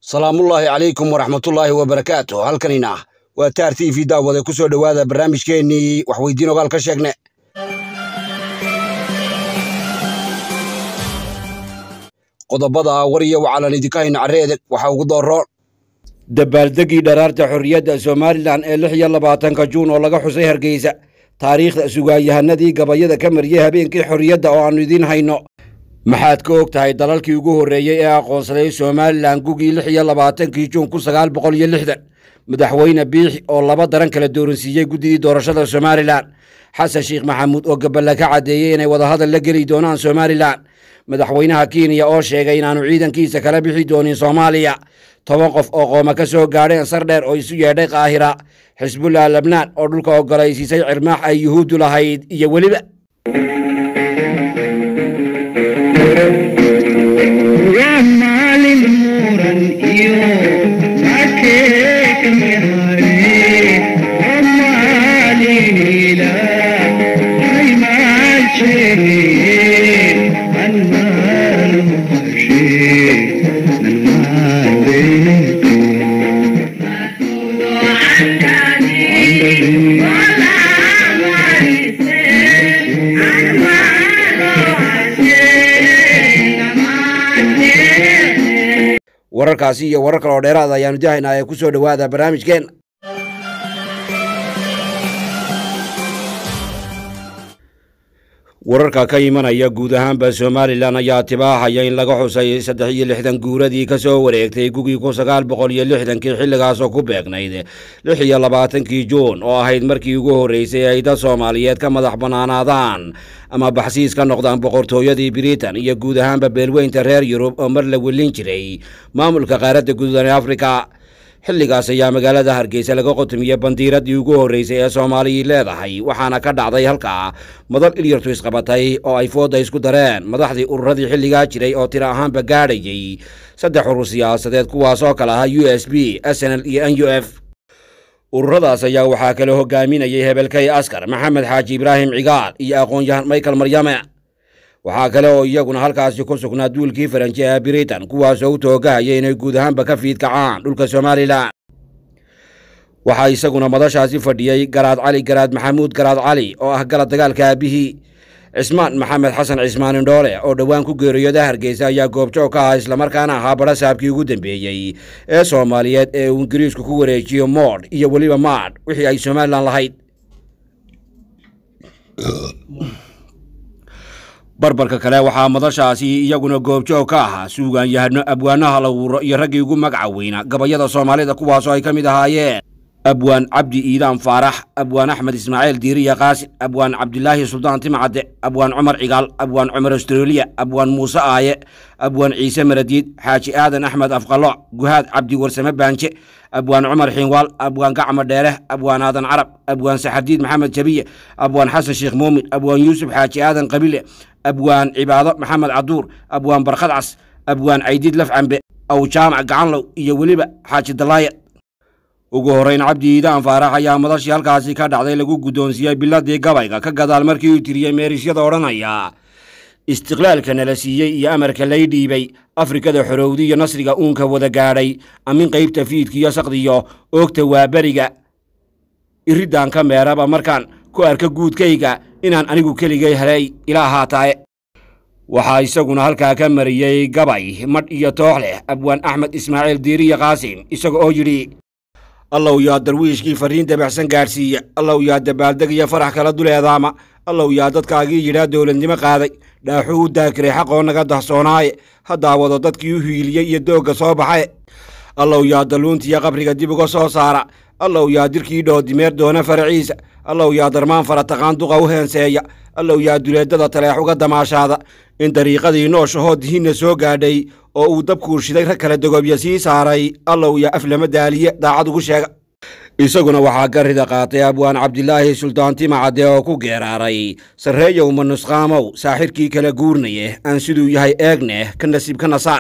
salaamullaahi calaykum waraxmatullaahi wabarakaatu halkanina waa taar t v daawade ku soo dhowaada barnaamijkeennii waxweydiin ogaal ka sheegne qodobada war iyo wacalan idinka hayna carreedeg waxaa ugu dooroon dabaaldegii dharaarta xorriyadda somalilan ee lix iyo labaatanka juun oo laga xusay hargeysa taariikhda sugaanyahanadii gabayada ka mariyey habeenkii xorriyadda oo aannu idiin hayno maxaad ka og tahay dalalkii ugu horreeyey ee aqoonsaday somalilan gugii lix iyo labaatankii juun kun sagaal boqol iyo lixdan madaxweyne biixi oo laba daran kala dooransiiyey guddidii doorashada somalilan xasan sheekh maxamuud oo gaballa ka caddeeyey inay wadahadal la geli doonaan somalilan madaxweynaha kenya oo sheegay inaannu ciidankiisa kala bixi doonin soomaaliya toban qof oo qooma ka soo gaadheen sar dheer oo isu yeedhay kaahira xisbullah lebnaan oo dhulka ogolaysiisay cirmaax ay yuhuuddu lahayd iyo weliba wararkaasi iyo warar kaloo dheeraad ayaanu dahaynaa ee ku soo dhowaada barnaamijkeen wararka ka imanaya guud ahaanba somalilan ayaa tibaaxaya in laga xusay saddex iyo lixdan guuradii ka soo wareegtay gugii kun sagaal boqol iyo lixdankii xilligaasoo ku beegnayd lix iyo labaatankii juun oo ahayd markii ugu horreysay ay dad soomaaliyeed ka madax bannaanaadaan ama baxsiis ka noqdaan boqortooyadii britain iyo guud ahaanba beelweynta reer yurub oo mar la welin jiray maamulka qaaradda guudan ee afrika xilligaas ayaa magaalada hargeysa laga qotomiyey bandiiradii ugu horreysay ee soomaaliyii leedahay waxaana ka dhacday halkaa madal ilyartu isqabatay oo ay fooda isku dareen madaxdii ururadii xilligaa jiray oo tiro ahaanba gaadhayey saddex urur siyaasadeed kuwaasoo kale ahaa u s b s n l iyo n u f ururadaas ayaa waxaa kale hogaaminayay hebelkay askar maxamed xaaji ibraahim cigaal iyo aqoon-yahan michael maryame waxaa kale oo iyaguna halkaasi ku sugnaa duulkii faranji ee britain kuwaasoo u toogahaya inay guud ahaanba ka fiidkacaan dhulka somalilan waxaa isaguna madashaasi fadhiyey garaad cali garaad maxamuud garaad cali oo ah galad dagaalka aabihii cismaan maxamed xasan cismaan indhoole oo dhowaan ku geeriyooda hargeysa ayaa goobjoog ka ah islamarkaana ahaa badha saabkii ugu dambeeyey ee soomaaliyeed ee uu ingiriisku ku wareejiyo moodh iyo weliba maadh wixii ay somalilan lahayd barbarka kale waxaa madashaasi iyaguna goobjoog ka ahaa suugaanyahano abwaanaha lawuuro iyo raggii ugu magaca weyna gabayada soomaalida kuwaasoo ay ka mid ahaayeen abwaan cabdi iidaan faarax abwaan axmed ismaaciil diiriya qaasin abwaan cabdilaahi suldaan timcadde abwaan cumar cigaal abwaan cumar astroliya abwaan muuse aaye abwaan ciise maradiid xaaji aadan axmed afqalooc guhaad cabdi warsame baanje abwaan cumar xiinwaal abwaan gacma dheere abwaan aadan carab abwaan saxardiid maxamed jabiye abwaan xasan sheekh muumin abwaan yuusuf xaaji aadan qabile abwaan cibaado maxamed caduur abwaan barkhad cas abwaan caydiid laf cambe aw jaamac gacanlow iyo weliba xaaji dalaaya ugu horrayn cabdi iidaan faarax ayaa madashii halkaasi ka dhacday lagu guddoonsiiyey biladii gabayga ka gadaal markii uu tiriyey meerisyada odhanaya istiqlaalka nala siiyey iyo amarka lay dhiibay afrikada xorowdi iyo nasriga uunka wada gaadhay amin qaybta fiidkiiyo saqdiyo oogta waa beriga iriddan ka meeraba markaan ku arka guudkayga inaan anigu keligay helay ilaa haataaye waxaa isaguna halkaa ka mariyey gabay madh iyo toox leh abwaan axmed ismaaciil diiriya qaasim isaga oo yidhi allow yaa darwiishkii farriin dabaxsan gaadhsiiya allow yaa dabaaldeg iyo farax kala duleedaama allow yaa dadkaagii yidhaa dowladnimo qaaday dhaaxuu u daakiray xaqoo naga dahsoonaaye haddaa wado dadkii u hiiliyey iyo doogga soo baxaye allow yaa dalluuntiiyo qabriga dib uga soo saara allow yaa dirkii dhoodimeer doona faraciisa allow yaa darmaan fara taqaan duqa u heenseeya allow yaa duleeddada taleex uga damaashaada in dariiqadii nooshahoo dihinna soo gaadhay oo uu dabkuu shiday rag kala dogobya sii saaray allow yaa aflama daaliye daacad ugu sheega isaguna waxaa ka rida qaatay abwaan cabdilaahi suldaan timacadde oo ku geeraaray sarreeyow ma nusqaamow saaxirkii kala guurnaye aan siduu yahay eegneh ka nasiib ka nasaar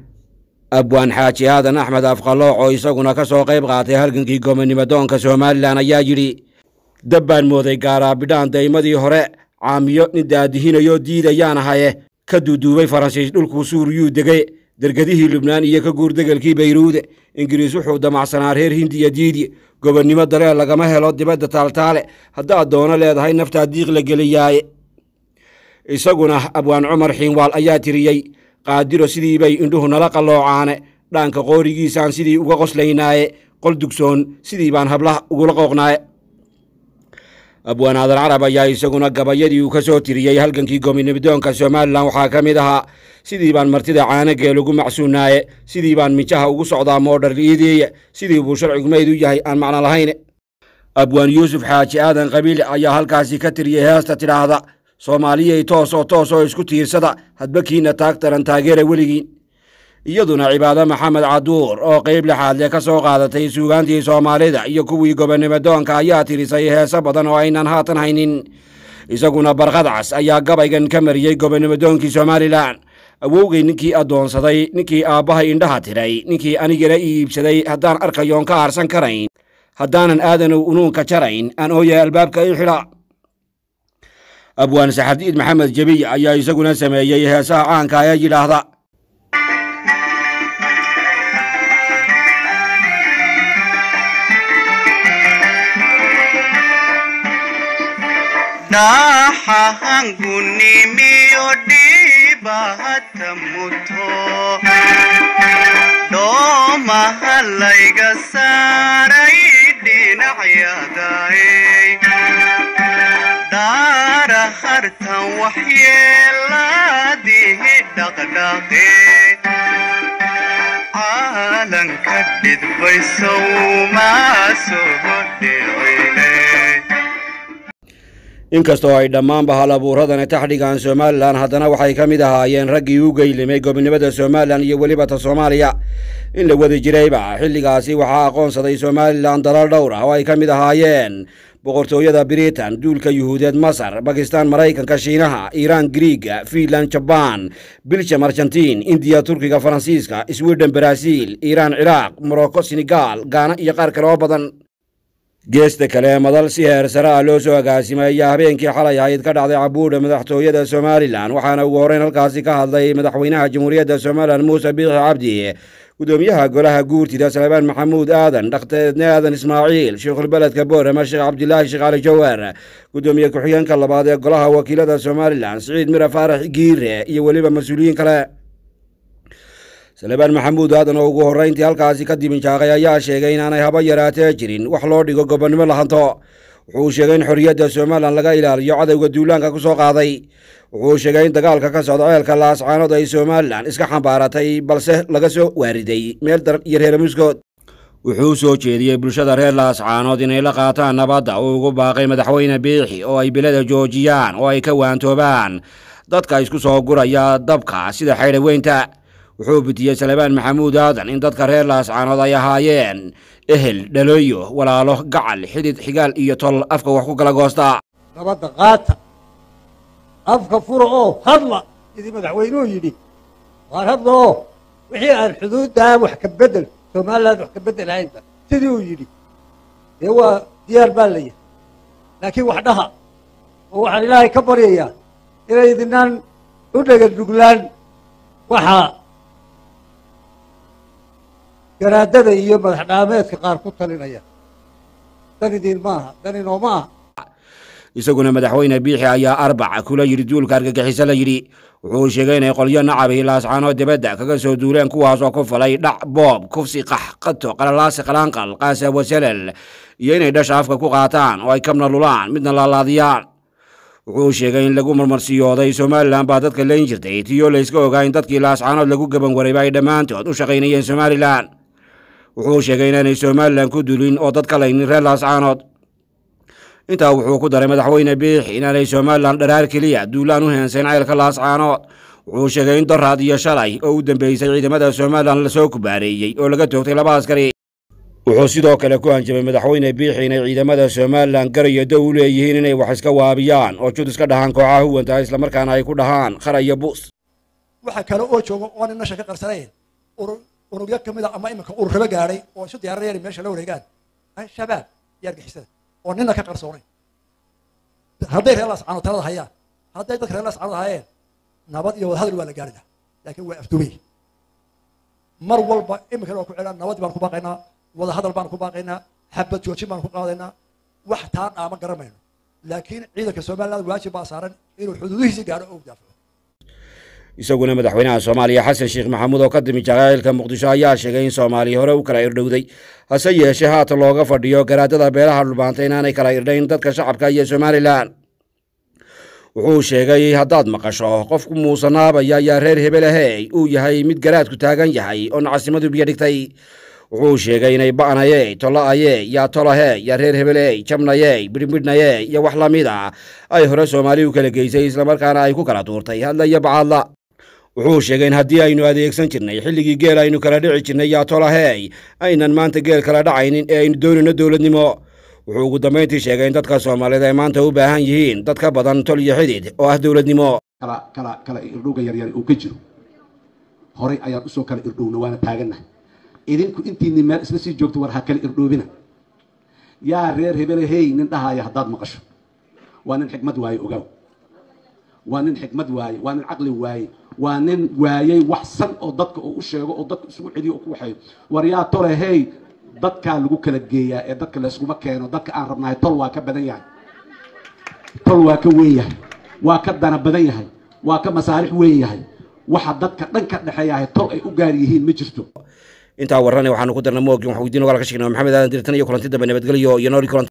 abwaan xaaji aadan axmed afqalooc oo isaguna ka soo qayb qaatay halgankii gomonimadoonka somalilan ayaa yidhi dab baan mooday gaaraabidhaan daymadii hore caamiyo nin daadihinayoo diidayaan ahaye ka duuduubay faransiis dhulkuu suuriyuu degay dergadihii lubnaan iyo ka guurdegelkii bayruude ingiriis wuxuu damacsanaa reer hindiya diidye gobonnimo dareen lagama helo dibadda taaltaale haddaad doono leedahay naftaa diiq la geliyaaye isaguna abwaan cumar xiinwaal ayaa tiriyey qaadiro sidii bay indhuhu nala qalloocaane dhaanka qoorigiisaan sidii uga qoslaynaaye qol dugsoon sidii baan hablaha ugula qooqnaaye abwaan aadan carab ayaa isaguna gabayadii uu ka soo tiriyey halgankii gominimadoonka somalilan waxaa ka mid ahaa sidii baan martida caanageel ugu macsuunaaye sidii baan mijaha ugu socdaa moodhar liideeye sidii buu sharcigu mayd u yahay aan macno lahayn abwaan yuusuf xaaji aadan qabiile ayaa halkaasi ka tiriyey heesta tidhaahda soomaaliyay toos oo toos oo isku tiirsada hadba kiina taag taran taageera weligiin iyaduna cibaado maxamed caduur oo qayb lixaadle ka soo qaadatay suugaantii soomaalida iyo kuwii gobonnimodoonka ayaa tirisay heeso badan oo aynan haatan haynin isaguna barqadcas ayaa gabaygan ka mariyey gobonnimadoonkii somalilan awowgay ninkii addoonsaday ninkii aabbahay indhaha tiray ninkii anigana ii iibsaday haddaan arkayoon ka aarsan karayn haddaanan aadanow unuunka jarayn aan ooya albaabka i xidha abwaan saxardiid maxamed jebiy ayaa isaguna sameeyey heesaha caanka ee yidhaahda dhaxahangunimiyo dhibahata muto dhoomaha layga saaray dhinacyadaay dhaara hartan waxyeeladihi dhaqdhaqe caalanka dhidbaysow maa soo dhicine inkastoo ay dhammaanba hal abuuradani taxdhigaan somalilan haddana waxay ka mid ahaayeen raggii u geylimay gobonnimada somalilan iyo weliba ta soomaaliya in la wadi jirayba xilligaasi waxaa aqoonsaday somalilan dalal dhowr ah oo ay ka mid ahaayeen boqortooyada britain duulka yuhuudeed masar bakistan maraykanka shiinaha iiraan griiga fiinland jabaan biljam argentiin indiya turkiga faransiiska sweden baraaziil iiraan ciraaq morocco senegaal gaana iyo qaar kale oo badan geesta kale madal si heer sare ah loo soo agaasimay ayaa habeenkii xalay ahayd ka dhacday cabuudha madaxtooyada somalilan waxaana ugu horreyn halkaasi ka hadlay madaxweynaha jamhuuriyadda somalilan muuse biixi cabdi gudoomiyaha golaha guurtida salebaan maxamuud aadan dhakhtareedne aadan ismaaciil sheikhulbeledka boorama sheekh cabdilaahi sheekh cali jawar gudoomiye ku-xigeenka labaad ee golaha wakiilada somalilan siciid mira faarax giire iyo weliba mas-uuliyiin kale salebaan maxamuud aadan oo ugu horrayntii halkaasi ka dibinjaaqay ayaa sheegay inaanay haba yaraatee jirin wax loo dhigo gobonnimo lahanto wuxuu sheegay in xorriyadda somalilan laga ilaaliyo cadowga duulaanka ku soo qaaday wuxuu sheegay in dagaalka ka socda ceelka laascaanood ay somalilan iska xambaaratay balse laga soo waariday meel daran iyo reer muskood wuxuu soo jeediyey bulshada reer laascaanood inay la qaataan nabadda uu ugu baaqay madaxweyne biixi oo ay bilada joojiyaan oo ay ka waantoobaan dadka isku soo guraya dabka sida xaydhaweynta wuxuu bitiyey salebaan maxamuud aadan in dadka reer laascaanood ay ahaayeen ehel dhalooyo walaalo gacal xidid xigaal iyo tol afka wax ku kala goosta nabadda qaata afka fura oo hadla sidii madaxweynuhu yidhi waar hadla oo wixii aan xuduuddaa wax ka bedel somaliland wax ka bedel haynta sidii uu yidhi dee waa diyaar baa la yahay laakiin wax dhaha oo waxaan ilaahay ka baryayaa inay idinaan u dhega dhuglaan waxaa garaadada iyo madax dhaameedka qaar ku talinaya dan idin maaha dan inoo ma aha isaguna madaxweyne biixi ayaa arbac kula yidhi duulka argagixiso la yidhi wuxuu sheegay inay qolyo nacabay laascaanoo dibadda kaga soo duuleen kuwaasoo ku falay dhac boob kufsi qax qato qalalaasi qalaanqal qaasa wasalal iyo inay dhasha afka ku qaataan oo ay kabna lulaan midna laalaadiyaan wuxuu sheegay in lagu marmarsiyooday somalilan baa dadka layn jirtay tiyoo layska ogaa in dadkii laascaanood lagu gaban warayba ay dhammaantood u shaqaynayeen somalilan wuxuu sheegay inaanay somalilan ku dulin oo dad ka laynin reer laascaanood intaa wuxuu ku daray madaxweyne biixi inaanay somalilan dharaar keliya duulaan u heensayn ceylka laascaanood wuxuu sheegay in doraad iyo shalay oo u dambeysay ciidamada somalilan lasoo kubaareeyey oo laga toogtay laba askari wuxuu sidoo kale ku hanjabay madaxweyne biixi inay ciidamada somalilan garayo dow u leeyihiin inay wax iska waabiyaan oo jud iska dhahaan kooxaha huwanta islamarkaana ay ku dhahaan khara iyo buus waxa kale oo jooga oona meesha ka qarsanayn ururyo ka mid a ama iminka ururaba gaadhay oo isu diyaarinaya inay meesha la wareegaan al-shabaab iyo argixisada oo nina ka qarsoonayn hadday reer laascaanood talada hayaan hadday dadka reer laascaanood hayeen nabad iyo wadahadal waa la gaari lahaa laakiin waa afdubay mar walba iminkana waa ku celaa nabadii baan ku baaqaynaa wada hadal baan ku baaqaynaa xabad joojin baan ku qaadaynaa wax taa dhaama garamayno laakiin ciidanka somaliland waajib baa saaran inuu xuduudihiisi gaadho oo daafaco isaguna madaxweynaha soomaaliya xasan sheekh maxamuud oo ka timi jaqaa'ilka muqdisho ayaa sheegay in soomaaliya hore u kala irdhowday hase yeeshee haatan looga fadhiyo garaadada beelaha dhulbaanta inaanay kala irdhayn dadka shacabka iyo somalilan wuxuu sheegay haddaad maqasho qofku muusanaabaya yaa reer hebelahey uu yahay mid garaadku taagan yahay oo nacasimadu biyo dhigtay wuxuu sheegay inay ba'naye tola'aye yaa tolahe yaa reer hebeley jabnaye bidhbidhnaye iyo wax la mid a ay hore soomaali u kala geysay islamarkaana ay ku kala tuurtay hadla iyo bacaadla wuxuu sheegay in haddii aynu adeegsan jirnay xilligii geel aynu kala dhici jirnay yaa tolahey aynan maanta geel kala dhacaynin ee aynu doonayno dowladnimo wuxuu ugu dambayntii sheegay in dadka soomaaliyeed ay maanta u baahan yihiin dad ka badan tol iyo xidid oo ah dowladnimo kala kala kala irdhowga yaryar uu ka jiro horay ayaan usoo kala irdhowna waana taagannahay idinku intiinni meel isla sii joogto war ha kala irdhoobina yaa reer hebele hey nin dhahaya haddaad maqasho waa nin xikmad waaye ogaaw waa nin xikmad waaye waa nin caqli waaye waa nin waayey wax san oo dadka uu u sheego oo dadka isugu celiyo oo ku waxeeyo war yaa tole hey dadkaa lagu kala geeyaa ee dadka layskuma keeno dadka aan rabnahay tol waa ka badan yahay tol waa ka weyn yahay waa ka dana badan yahay waa ka masaarix weyn yahay waxa dadka dhan ka dhexeeyahay tol ay u gaar yihiin ma jirto intaa warrane waxaanu ku darna moogin wax weydiin ogaal ka sheegnay maxamed aadan dirtan iyo kulanti dambe nabadgelyo iyo nooli kulanti